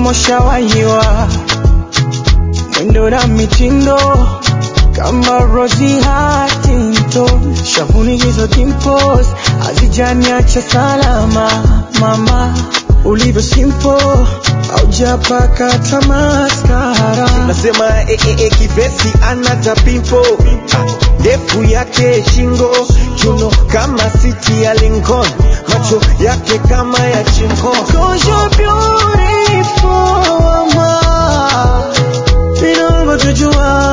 kama ushawahiwa mwendo na mitindo kama Rosie Huntington, shavuni hizo dimples hazijaniacha salama mama, ulivyo simple haujapaka hata maskara. nasema eh, eh, eh, kivesi anata pimpo ndefu yake shingo chuno kama siti ya Lincoln macho yake kama ya chingo Cause you're beautiful mama, vinavyotujua